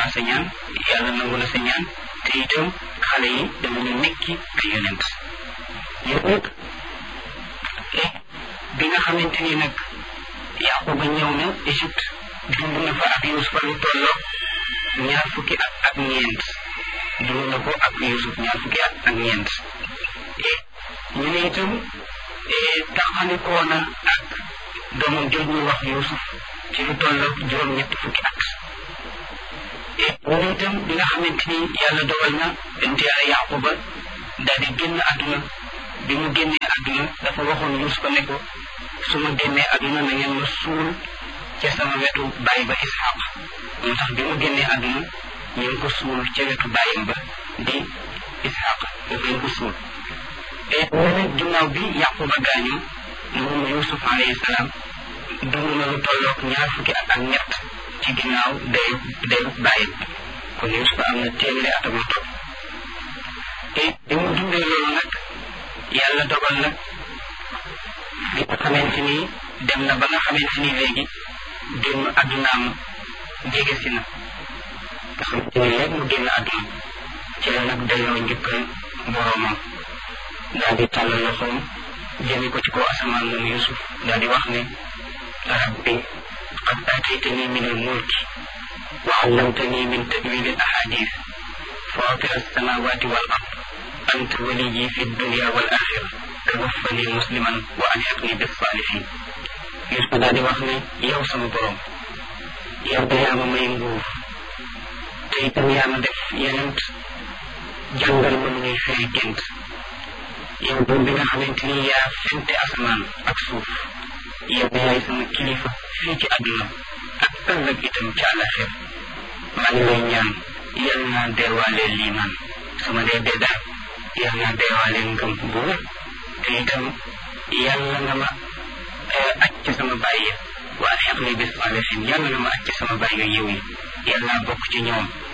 naa sa ñaan yàlla nangu na sa ñaan te itam xale yi danañu nekki ay yonent yow nag bi nga xamante ni nag Yaquba ñëw na Égypte dund na fa ak Yuusufa lu tolloo ñaar fukki at ak ñeent dund na ko ak Yuusuf ñaar fukki at ak ñeent ñu ne itam taxalikoo na ak doomam jooju ñuy wax Yuusuf ci lu tolloo juróom-ñetti fukki at ñu ne itam bi nga xamante ni yàlla dogal na bent yàlla Yaquba daal di génn àdduna bi mu génnee àdduna dafa waxoon Yuusufa ne ko su ma génnee àdduna na ngeen ma suul ca sama wetu baay ba Isxaq moo tax bi mu génnee àdduna ñu ngi ko suul ca wetu baayam ba di Isxaq foofu lañ ko suul te mu ne ginnaaw bi Yaquba gaañu moom Yuusuf alayhi salaam dund na lu tolloog ñaar fukki at ak ñett ci ginnaaw dayu dayu baayam kon Yuusuf am na téeméeri at ak lu topp te bi mu dundee loolu nag yàlla dogal nag bi nga xamante ni dem na ba nga xamante ni léegi génn àddunaam jege si na nga xamante ni léegi mu génn àdduna ci la nag delloo njukkal boroomam daal di tàllal loxoom jëme ko ci kaw asamaan moom Yusuf daal di wax ne rabbi qad aataytani min al-mulki wa allamtani min tawil al-ahadith fatir as-samawati wal ard anta waliyyi fi dunya wal axira tawaffani musliman wa alhiqni bis salihin Yusuf daal di wax ne yow sama borom yow da yaa ma may nguur te itam yaa ma def yenent jàngal ma nu ñuy firi gént yow buur bi nga xamante ni yaa fente asamaan ak suuf yow yaay sama kilifa fii ci àdduna ak ëllëg itam ci àllaxir maa ngi lay ñaan yal naa deewaalee liimaan sama dee dee daal yal naa deewaalee ngëm bu wér te itam yàlla nga ma aj ci sama bàyyi waa xeq ni bis saalihin yàlla nga ma aj ci sama bàyyi yiw yi yàlla naa bokk ci ñoom